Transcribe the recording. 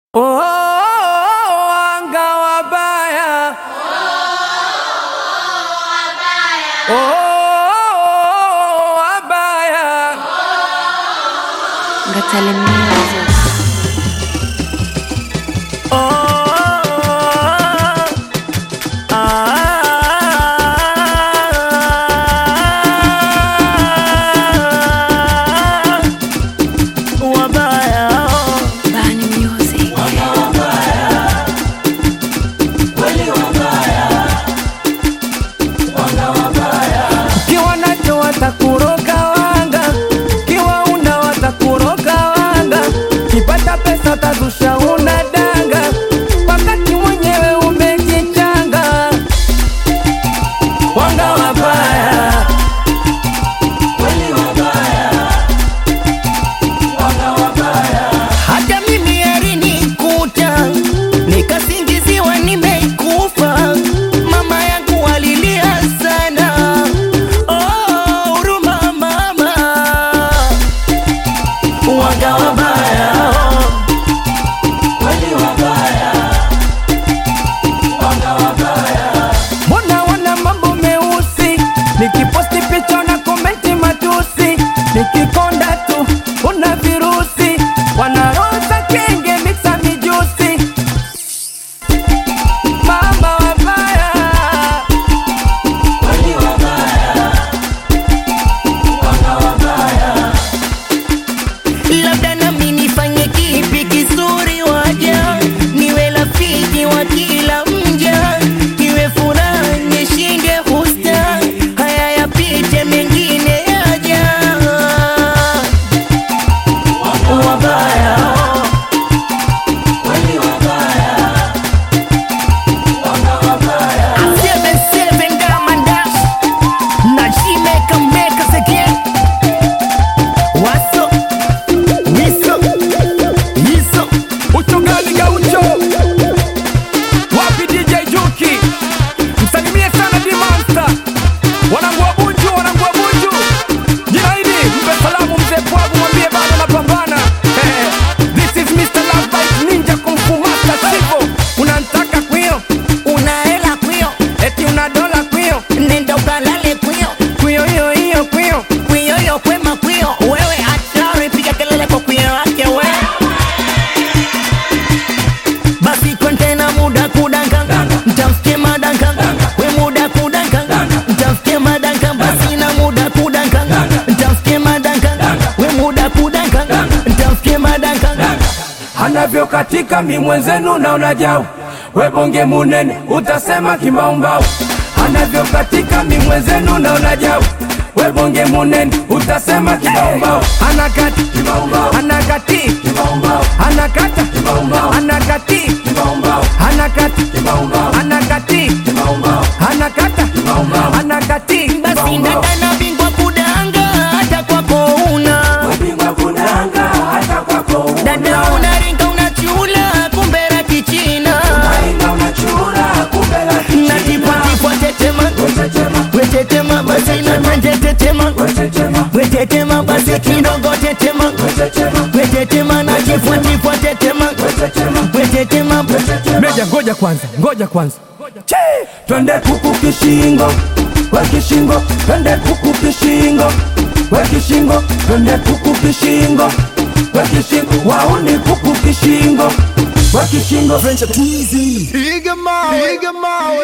Oh, wanga wabaya. Oh, wabaya. Ngatale Music. Oh, ah, wabaya. Bani Music. Kiwa nacho watakuroga wanga, kiwa una watakuroga wanga, kipata pesa tazusha una danga, wakati mwenyewe umejichanga. Wanga wabaya, hata mimi alinikuta nikasingiziwa nimeikufa. Mama yangu alilia sana, oh, huruma mama. Wanga wabaya, mbona wana mambo meusi, nikiposti picha na komenti matusi, nikikonda tu una virusi, wanaroza kenge mixa mijusi, mama wabaya labda nami nifanye kipi kizuri waja niwe rafiki wa kila mja iwe furaha nishinde husta haya yapite mengine yaja wabaya Seven, seven, Diamond Dash. Na she make 'em make us again. What's up? Wiso, Yiso, uchongali gaucho wapi DJ Juki, msalimie sana Dimonsta, wanangu wa Bunju, wanangu wa Bunju, jina hili mpe salamu mzee Pwagu, mwambie bado napambana. Eh, This is Mr. Love Bite Ninja Kung Fu Master Sivo, unanitaka kwio, una hela kwio, eti una dola kwio, nenda ukalale kwio, kwio hiyo hiyo kwio, kwio hiyo kwema kwio, wewe hatari, piga kelele kwa kwio wake we basi kontena muda kudanka mtamfikie madanka we muda kudanka mtamfikie madanka basi na muda kudanka mtamfikie madanka we muda kudanka mtamfikie madanka anavyokatika mi mwenzenu naona jau we bonge munene utasema kimbaumbau anavyokatika mi mwenzenu naona jau we bonge munene utasema kimbaumbau anakati anakati anakata anakati anakati anakati anakata anakati basi dada na bingwa kudanga hata kwako una dada unaringa unachula kumbera kichina na tipatipwa tetema wetetema basi na twende tetema wetetema basi kidogo tetema wetetema na tifwatifwa tetema wetetema meja ngoja kwanza ngoja kwanza Che! twende kuku kishingo we kishingo twende kuku kishingo we kishingo twende kuku kishingo we kishingo wauni kuku kishingo we kishingo Piga mawe, piga mawe.